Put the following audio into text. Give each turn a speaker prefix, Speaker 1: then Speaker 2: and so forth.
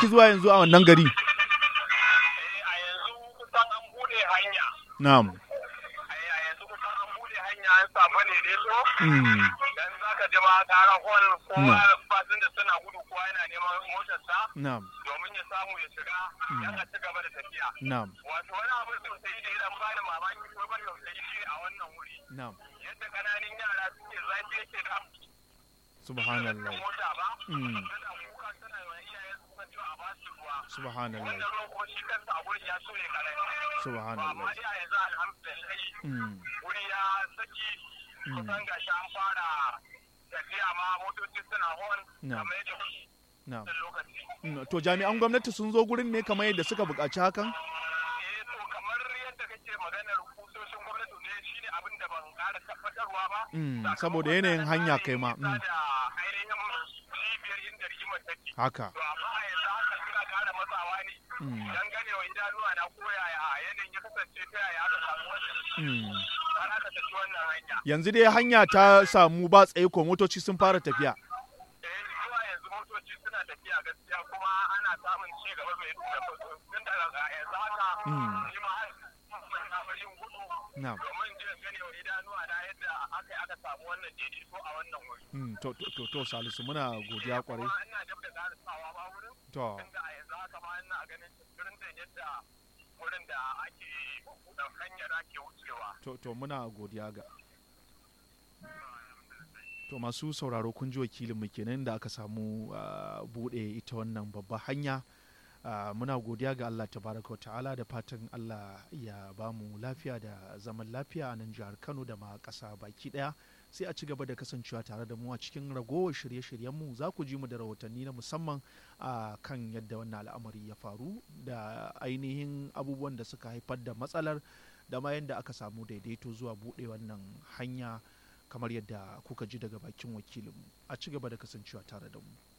Speaker 1: zuwa yanzu a wannan gari
Speaker 2: a yanzu kusan an bude hanya
Speaker 1: na'am
Speaker 2: a yanzu kusan an bude hanya an samu ne dai so
Speaker 1: Mm.
Speaker 2: dan zaka ji ma kara hol kowa
Speaker 1: Mm.
Speaker 2: fasin da suna gudu kowa yana neman motarsa
Speaker 1: na'am
Speaker 2: domin ya samu ya shiga dan a ci gaba da tafiya
Speaker 1: na'am
Speaker 2: wato wani abu sosai da ya bani mamaki ko ban tausayi shi a wannan wuri
Speaker 1: na'am
Speaker 2: yadda kananan yara suke zafi yake da
Speaker 1: subhanallah
Speaker 2: mota ba
Speaker 1: Mm.
Speaker 2: suna kuka suna yi wa iyayen su kan cewa a ba su ruwa
Speaker 1: subhanallah
Speaker 2: wannan ruwan ko shi kansa a gurin ya so ya karami ba amma
Speaker 1: subhanallah
Speaker 2: dai a yanzu alhamdulillah
Speaker 1: Mm.
Speaker 2: wuri ya saki kusan gashi an fara tafiya ma motoci suna hon
Speaker 1: Na'am.
Speaker 2: kamar yadda kuke
Speaker 1: na'am
Speaker 2: da lokaci
Speaker 1: Mm, to jami'an gwamnati sun zo gurin ne kamar yadda suka buƙaci hakan
Speaker 2: eh to kamar yadda kake maganar kusoshin gwamnati ne shine abin da ban ƙara tabbatarwa ba
Speaker 1: Mm,
Speaker 2: Sakamakon
Speaker 1: saboda yanayin
Speaker 2: na
Speaker 1: hanya
Speaker 2: tsarin
Speaker 1: kai ma,
Speaker 2: nisa
Speaker 1: mm.
Speaker 2: da ainihin cibiyar inda rigimar take
Speaker 1: haka
Speaker 2: to amma a yanzu haka suna ƙara matsawa ne
Speaker 1: Mm.
Speaker 2: dan ganewa idanuwa na koyaya yanayin ya kasance ta yaya aka samu wannan
Speaker 1: Mm.
Speaker 2: har aka tafi wannan hanya
Speaker 1: yanzu dai hanya ta samu ba tsaye ko motoci sun fara tafiya
Speaker 2: eh zuwa yanzu motoci suna tafiya gaskiya kuma ana samun ci gaba mai tun daga yanzu haka
Speaker 1: Mm.
Speaker 2: shi ma har na yin gudu
Speaker 1: na'am
Speaker 2: domin jin gane wa idanuwa na yadda aka yi aka samu wannan daidaito a wannan wuri.
Speaker 1: Mm, to, to, to, to salisu muna godiya kwarai
Speaker 2: Kuma ina dab da ƙarisawa ba wurin
Speaker 1: to
Speaker 2: tunda a yanzu haka ma ina ganin turin da yadda wurin da ake da hanyar ake wucewa.
Speaker 1: to, to muna godiya ga to masu sauraro kun ji wakilinmu kenan da aka samu ah, buɗe ita wannan babba hanya Ah, muna godiya ga Allah tabaraka wa ta'ala da fatan Allah ya ba mu lafiya da zaman lafiya a nan jihar Kano da ma ƙasa baki ɗaya sai a ci gaba da kasancewa tare da mu a cikin ragowar shirye-shiryenmu za ku ji mu da rahotanni na musamman a kan yadda wannan al'amari ya faru da ainihin abubuwan da suka haifar da matsalar da ma yadda aka samu daidaito zuwa buɗe wannan hanya kamar yadda kuka ji daga bakin wakilinmu a ci gaba da kasancewa tare da mu